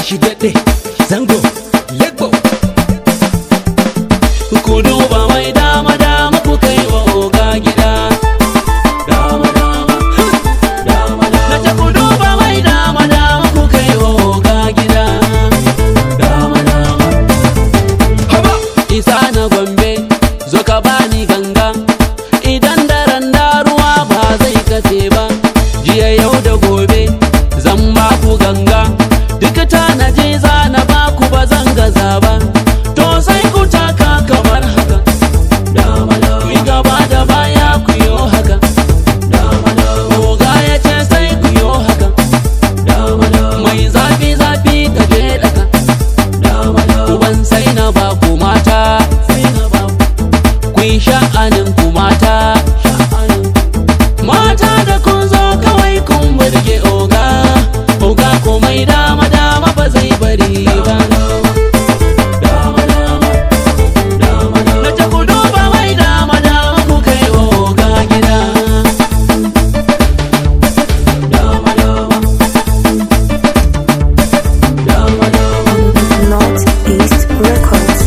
shi daɗe zango legbo ku duba mai dama dama ku kai wa oga gida dama dama dama dama na ce ku duba mai dama dama ku kai wa oga gida dama dama haba isa na gombe zo ka bani ganga idan daren da ruwa ba zai kace ba jiya yau da gobe zan ba ku ganga duk tanaji za na ba ku ba zan gaza ba to sai ku taka kamar haka dama dama ku gaba da baya ku yo haka dama dama oga ya ce sai ku yo haka dama dama mai zafi zafi ka je daka dama dama uban sai na ba ku mata sai na ba ku yi sha'anin ku mata mata da kun zo kawai kun burge oga oga komai dama dama ba zai bari ba Na ce ku duba mai dama dama ku kai wa oga gida dama dama dama dama Northeast Records.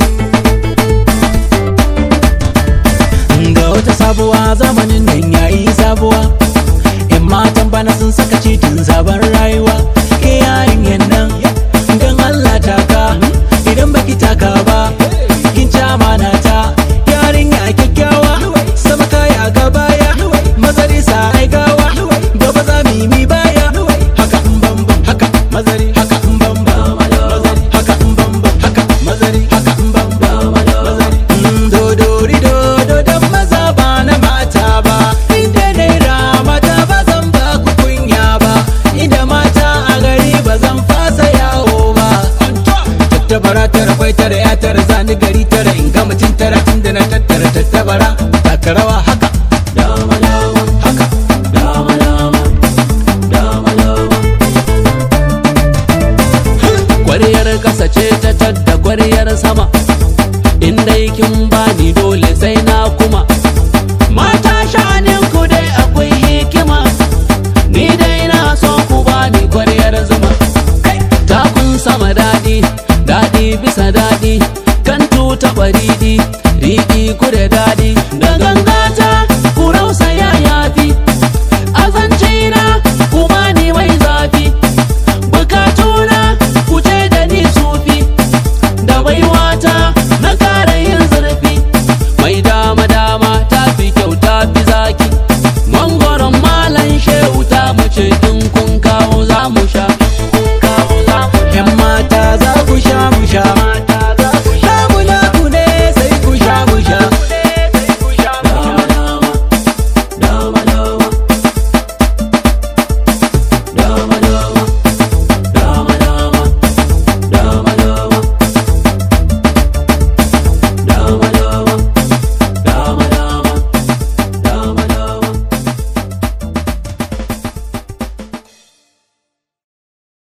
ga wata sabuwa zamanin nan yayi sabuwa yan matan bana sun saka cikin sabon rayuwa ke yayin nan dan Allah taka idan baki taka ba kin ci amana ta yarinya kyakkyawa sama kaya ga baya mazari sa ai gawa gaba za mi mi baya haka in bambam haka mazari haka in bambam mazari haka in bambam haka mazari haka in bambam mazari Mm, dodori dodo dan maza ba na mata ba inda naira mata ba zan ba ku kunya ba inda mata a gari ba zan fasa yawo ba tattabara tara kwai tara ya tara zani gari tara in ga mutum tara tun da na tattara tattabara taka rawa haka dama dama haka dama dama dama dama Kwariyar kasa ce ta tadda kwariyar sama in dai kin bani dole sai na kuma mata shanin ku dai akwai hikima ni dai na so ku bani kwariyar zuma takun sama daɗi daɗi bisa daɗi kan tuta ɓariɗi riƙi ku da daɗi